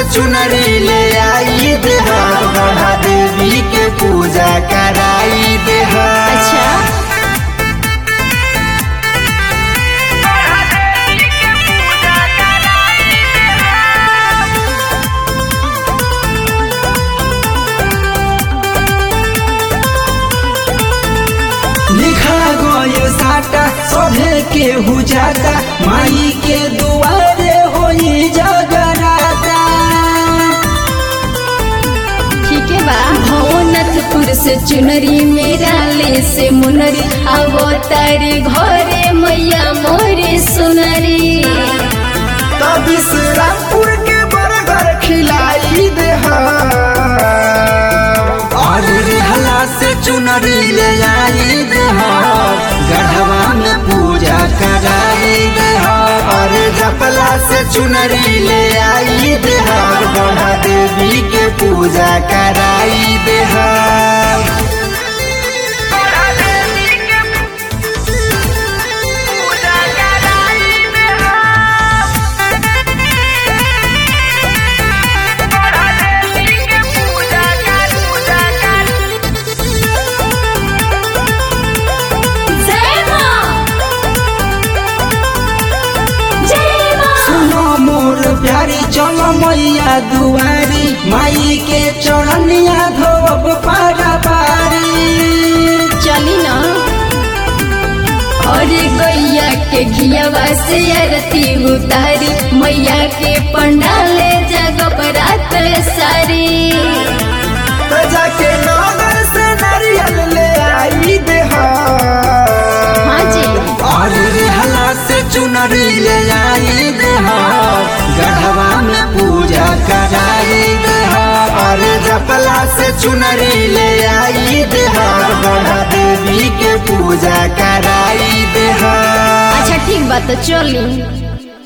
चुनरी ले आई देहा बढ़ा देवी के पूजा कराई देहा अच्छा लिखा गयो साटा सभे के हुजाता माई के दुआरे होई जगराता ठीक है बा भवनाथपुर से चुनरी मेरा ले से मुनरी अवतारी घरे मैया मोरे सुनरी तब रामपुर के बरगर खिलाई देहा और रिहला से चुनरी ले आई देहा गढ़वा में पूजा कराई देहा और जपला से चुनरी ले आई देहा बड़ा देवी के पूजा कराई देहा जय मां जय मां सुनो मोर प्यारी चलो मैया दुआरी माई के चरणिया धोब पारा पारी चली ना और गैया के घियावा से आरती उतारी मैया के पंडाले जगह रात सारी जाके नगर से नारियल ले आई देहा हाँ जी और रिहला से चुनरी ले आई देहा गढ़वा में पूजा कराई देहा और जपला से चुनरी ले आई देहा बड़ा देवी के पूजा कराई देहा अच्छा ठीक बात चली